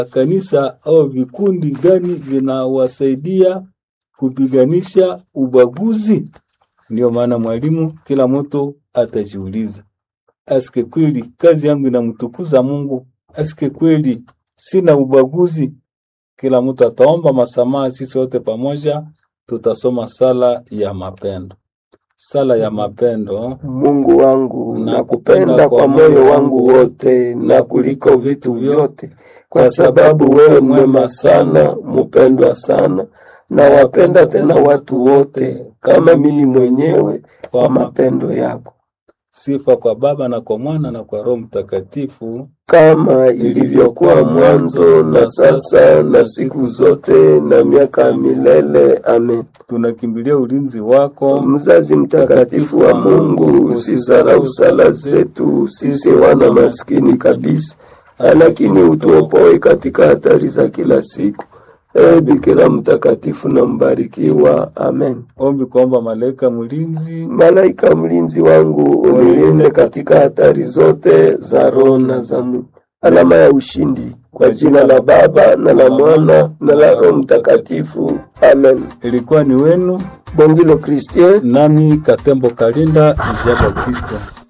kanisa au vikundi gani vinawasaidia kupiganisha ubaguzi? Ndio maana mwalimu, kila mtu atajiuliza, aske kweli kazi yangu inamtukuza Mungu? Aske kweli sina ubaguzi? Kila mtu ataomba masamaha, sisi wote pamoja tutasoma sala ya mapendo. Sala ya mapendo. Mungu wangu, nakupenda kwa moyo wangu wote na kuliko vitu vyote, kwa sababu wewe mwema sana, mupendwa sana, na wapenda tena watu wote kama mimi mwenyewe kwa mapendo yako, Sifa kwa Baba na kwa Mwana na kwa Roho Mtakatifu, kama ilivyokuwa mwanzo na sasa na siku zote na miaka ya milele. Amen. tunakimbilia ulinzi wako. Mzazi mtakatifu wa Mungu, usisahau sala zetu sisi wana maskini kabisa, lakini utuopoe katika hatari za kila siku. E Bikira mtakatifu na mbarikiwa. Amen. Ombi kuomba malaika mlinzi Malaika mlinzi wangu, unilinde katika hatari zote za roho na za mwili. Alama ya ushindi kwa jina la Baba na la Mwana na la Roho Mtakatifu. Amen. ilikuwa ni wenu, Bongilo Christian nami Katembo Kalinda Jean Baptiste.